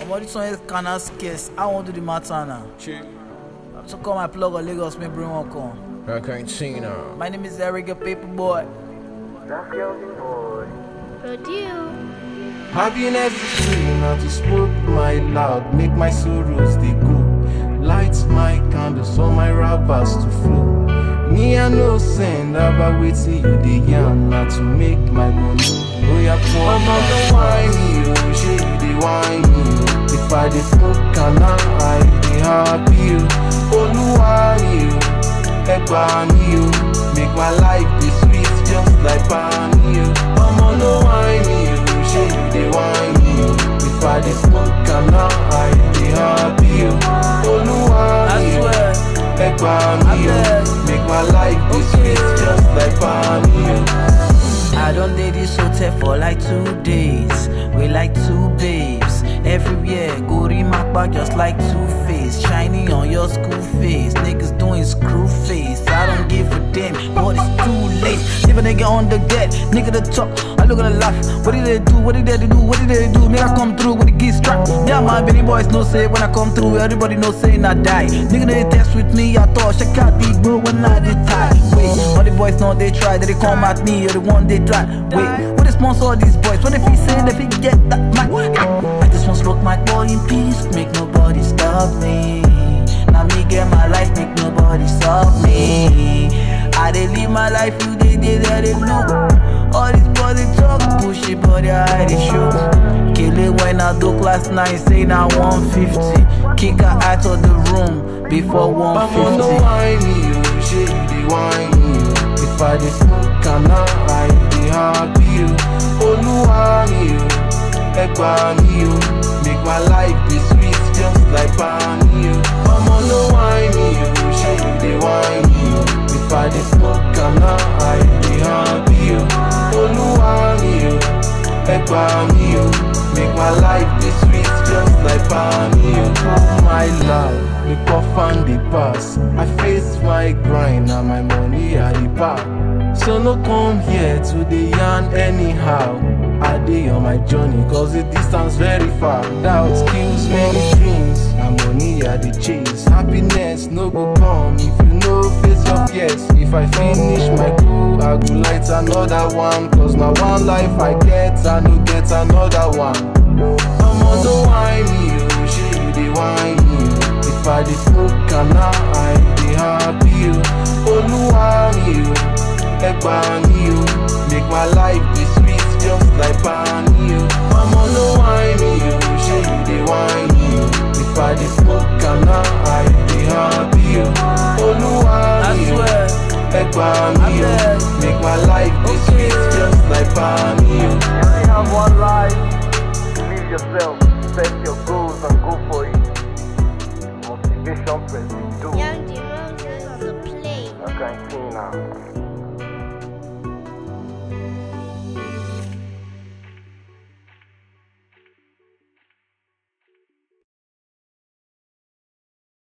Omo, this one is kinda scarce. I won't do the matter now. Chick, So call my plug on Lagos, me bring one come. Argentina. My name is Eric, a paper boy. Rodeo. Happiness is free, not to smoke my loud, make my sorrows they go. Light my candles for my rappers to flow. Me I no send about waiting you the yam, not to make my money. Oh yeah, poor man, don't whine me, oh shit, you they whine me. oh. If I dey smoke and I dey happy, oh. Oluwa mi o, ẹgbà mi o, make my life dey sweet just like pani o. Ọmọ no whine me o, ṣé you dey whine me o? If I dey smoke and I dey happy o. Oluwa I mi o, swear. ẹgbà mi o, Abeg. make my life dey sweet just like pani o. I don't date this hotel for like two days. We like two babes. Everywhere, go remark just like two face. Shiny on your school face. Niggas doing screw face. I don't give a damn, but it's too late. Leave a nigga on the deck, nigga the top. I look at the laugh. What did they do? What did they do? What did they do? Make I come through with the geese strap. Yeah, my Benny boys no say when I come through. Everybody know say I die. Nigga they test with me. I thought check out big bro when I did tie. Wait, all the boys know they try. They come at me. You're the one they try. Wait, what is sponsor these boys? What if he say if he get that mic? I just want smoke my boy in peace. Make nobody stop me. Now me get my life. Make nobody stop me. I dey live my life. You they they they they look. All these boys they talk pushy, but they hide the show. Kill it when I do class nine, say now 150. Kick her out of the room before Mama no 150. whine me, oh, shey you dey whine me, oh. If I dey smoke and I dey happy, oh. Olúwa mi o, ẹgbà mi o, make my life dey sweet just like pani o. Mama no whine me, oh, shey you dey whine me, oh. If I dey smoke and I dey happy, oh. Olúwa mi o, ẹgbà mi o, make my life dey sweet just like pani o. Oh my love, me puff and dey pass. I face my grind and my money I dey pack. So no come here to dey yarn anyhow. I dey on my journey cause the distance very far. Doubt kills many dreams. Na money I dey chase. Happiness no go come if you no face your fears. If I finish my goal, I go light another one. Cause na one life I get, I no get another one. Omo no whine me, oh, shey you dey whine me. oh. If I dey smoke and I dey happy, oh. Olúwa mi o, ẹgbà mi o, make my life dey sweet just like pani o. Omo no whine me, oh, shey you dey whine me. oh. If I dey smoke and I dey happy, oh. Olúwa I mi o, swear. ẹgbà mi o, Abeg. make my life dey sweet just like pani o. You only have one life. Live yourself, set your goals, and go for